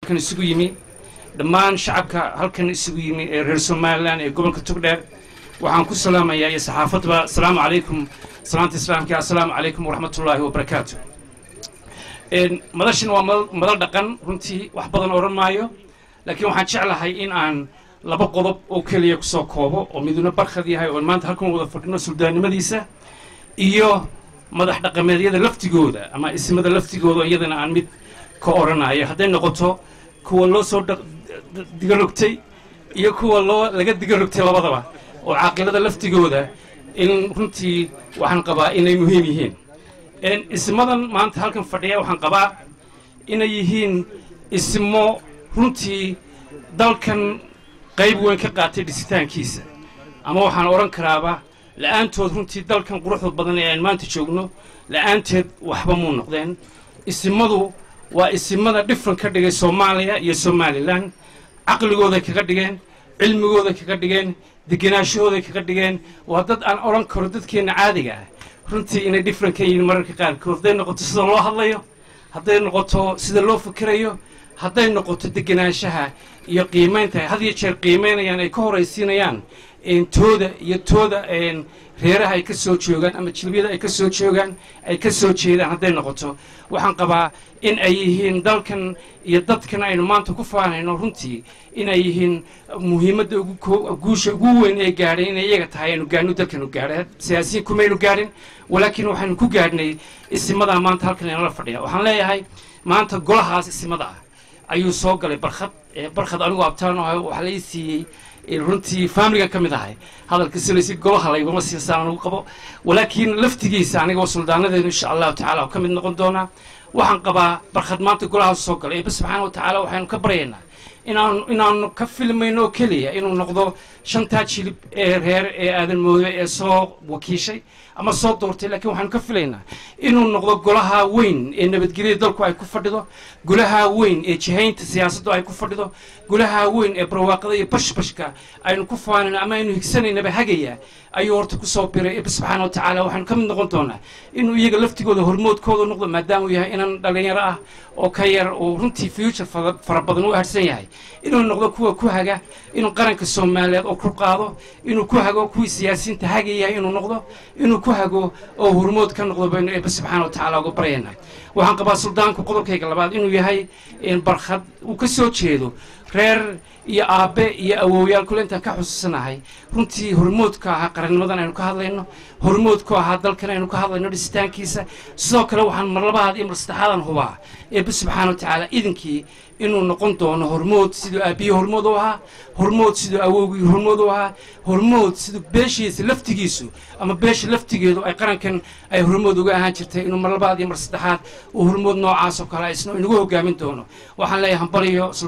halkan isugu yimi dhammaan shacabka halkan isugu yimi ee reer somalilan ee gobolka togdheer waxaan ku salaamayaa iyo saxaafadba asalaamu calaykum salaanta islaamka assalaamu calaykum waraxmatullaahi wabarakaatu madashan waa madal dhaqan runtii wax badan odhan maayo laakiin waxaan jeclahay in aan laba qodob oo keliya kusoo koobo oo miduna barkhad yahay oon maanta halkan wada fadhino suldaannimadiisa iyo madax dhaqameedyada laftigooda ama ismada laftigooda iyadana aan mid ka odhanayo hadday noqoto kuwa loo soo digarogtay iyo kuwa loo laga digarogtay labadaba oo caaqilada laftigooda in runtii waxaan qabaa inay muhiim yihiin ismadan maanta halkan fadhiya waxaan qabaa inay yihiin ismo runtii dalkan qayb weyn ka qaatay dhisitaankiisa ama waxaan odhan karaaba la'aantood runtii dalkan quruxda badan ee aan maanta joogno la'aanteed waxba muu noqdeen isimadu waa isimada dhifran ka dhigay soomaaliya iyo somalilan caqligooday kaga dhigeen cilmigooday kaga dhigeen deganaashahooday kaga dhigeen waa dad aan odhan karo dadkeenna caadiga ah runtii inay dhifran ka yihiin mararka qaarkood hadday noqoto sida loo hadlayo hadday noqoto sida loo fikirayo hadday noqoto deganaanshaha iyo qiimaynta had iyo jeer qiimaynayaan ay ka horaysiinayaan tooda iyo tooda reeraha ay ka soo joogaan ama jilbiyada ay ka soo joogaan ay ka soo jeedaan hadday noqoto waxaan qabaa in ay yihiin dalkan iyo dadkan aynu maanta ku faanayno runtii inay yihiin muhiimadda guusha ugu weyn ee gaadhay inay iyaga tahay aynu gaadhno dalkanu gaadhay siyaasiyiin kumaynu gaadhin walaakiin waxaynu ku gaadhnay isimadaa maanta halkan inala fadhiya waxaan leeyahay maanta golahaas isimada ah ayuu soo galay barkhad barkhad anigu abtaan oo waxaa lai siiyey runtii faamiligan ka mid ahay hadalka silaysi golaha layguma siisaan anugu qabo walaakiin laftigiisa anigoo suldaanadeedu insha allahu tacala ka mid noqon doonaa waxaan qabaa barkhad maanta golahaas soo galay eeba subxaana wa tacaala waxaynu ka baryaynaa inaan inaanu ka filmayno oo keliya inuu noqdo shantaa jilib ee reer ee aadan moodo ee soo wakiishay ama soo doortay laakiin waxaanu ka filaynaa inuu noqdo golaha weyn ee nabadgelyada dalku ay ku fadhido golaha weyn ee jihaynta siyaasaddu ay ku fadhido golaha weyn ee barwaaqada iyo bashbashka aynu ku faanayno ama aynu higsanaynaba hagaya ayuu horta kusoo biray eba subxaana wa tacaala waxaanu ka mid noqon doonaa inuu iyaga laftigooda hormoodkooda noqdo maadaama uu yahay inan dhallinyaro ah oo ka yar oo runtii future fara badan u harsan yahay inuu noqdo kuwa ku haga inuu qaranka soomaaliyeed oo ku qaado inuu ku hago kuwii siyaasiyiinta hagayahay inuu noqdo inuu ku hago oo hormood ka noqdo baynu eeba subxaana wa tacaala uga baryaynaa waxaan qabaa suldaanku qodobkayga labaad inuu yahay barkhad uu ka soo jeedo reer iyo aabbe iyo awowyaal kule intaan ka xusuusanahay runtii hormoodka ahaa qarannimadan aynu ka hadlayno hormoodku ahaa dalkan aynu ka hadlayno dhisitaankiisa sidoo kale waxaan mar labaad iyo mar saddexaadan hubaa eebbe subxaana wa tacaala idinkii inuu noqon doono hormood siduu aabbiye hormood u ahaa hormood siduu awowgii hormood u ahaa hormood siduu beeshiisa laftigiisu ama beesha laftigeedu ay qarankan ay hormood uga ahaan jirtay inuu mar labaad iyo mar saddexaad uu hormood noocaas oo kale isna inagu hogaamin doono waxaan leeyahay hambaliyo